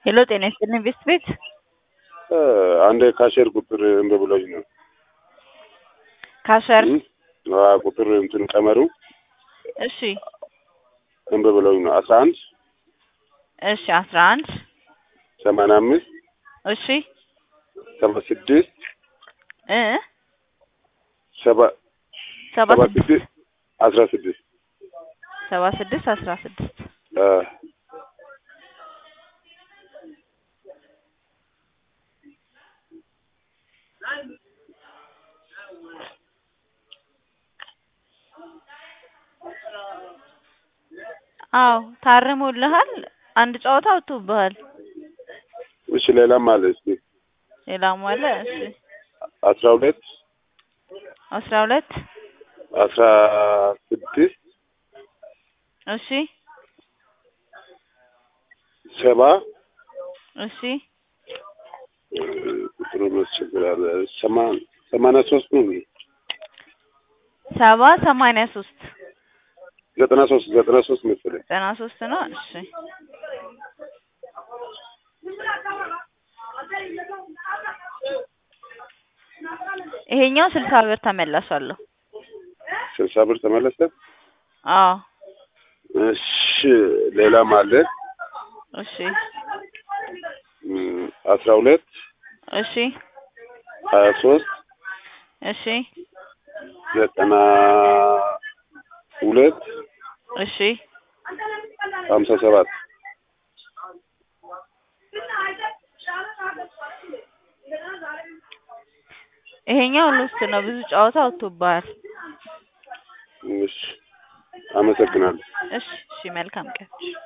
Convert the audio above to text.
ሄሎ ጤና ይስጥልኝ ቤስት ቤት አንድ ካሼር ቁጥር እንደ ብሎኝ ነው ካሸር አ ቁጥር እንትን ቀመሩ እሺ እንደ ብሎኝ ነው አስራ አንድ እሺ አስራ አንድ ሰማንያ አምስት እሺ ሰባ ስድስት እ ሰባ ሰባ ሰባ ስድስት ስድስት አስራ ስድስት ሰባ ስድስት አስራ ስድስት አ አዎ ታርሞልሃል። አንድ ጨዋታ አውጥቶብሃል። እሺ ሌላም አለ እስኪ ሌላም አለ። እሺ አስራ ሁለት አስራ ሁለት አስራ ስድስት እሺ ሰባ እሺ ቁጥሩ ያስቸግራል። ሰማ- ሰማንያ ሶስት ነው ሰባ ሰማንያ ሶስት ዘጠና ሶስት ዘጠና ሶስት መሰለኝ። ዘጠና ሶስት ነው። እሺ ይሄኛው ስልሳ ብር ተመላሻለሁ። ስልሳ ብር ተመለሰ። አዎ እሺ ሌላም አለ እሺ እም፣ አስራ ሁለት እሺ ሀያ ሶስት እሺ ዘጠና ሁለት እሺ ሀምሳ ሰባት ይሄኛው ሎስት ነው። ብዙ ጨዋታ አውጥቶብሃል። እሺ አመሰግናለሁ። እሺ እሺ መልካም ቀን።